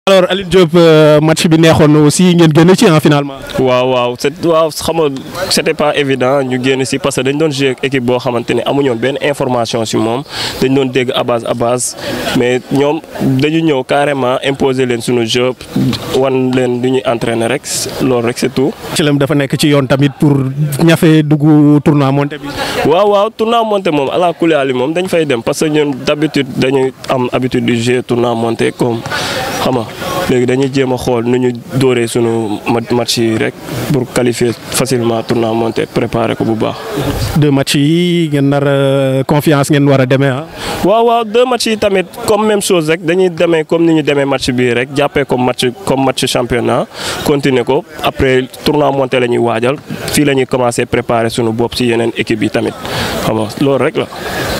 alors Alioune Diop match bi neexoon na aussi ngeen génn ci en finalement. waaw waaw c'est waaw xam nga c'était pas évident ñu génn si parce que dañ doon jouer équipe boo xamante ne amuñoon benn information si moom dañ doon dégg à base à base mais ñoom dañu ñëw carrément imposer leen suñu jeu wan leen du ñuy entraîner rek loolu rek c'est tout. ci lam dafa nekk ci yoon tamit pour ñafe dugg tournoi monté bi. waaw waaw tournoi monté moom ala kulli ali moom dañ fay dem parce que ñun d'habitude dañuy am habitude du jouer tournoi monté comme xam nga léegi dañuy jéem a xool nu ñu dóoree sunu match yi rek pour qualifier facilement tournoi monté préparer ko bu baax. deux matchs yi ngeen nar confiance ngeen war a demee ah. waaw waaw deux matchs yi tamit comme même chose rek dañuy demee comme ni ñu demee match bii rek jàppee comme match comme match championnat continuer ko après tournoi monté la ñuy waajal fii la ñuy commencer préparer sunu bopp ci yeneen équipe yi tamit xam nga loolu rek la.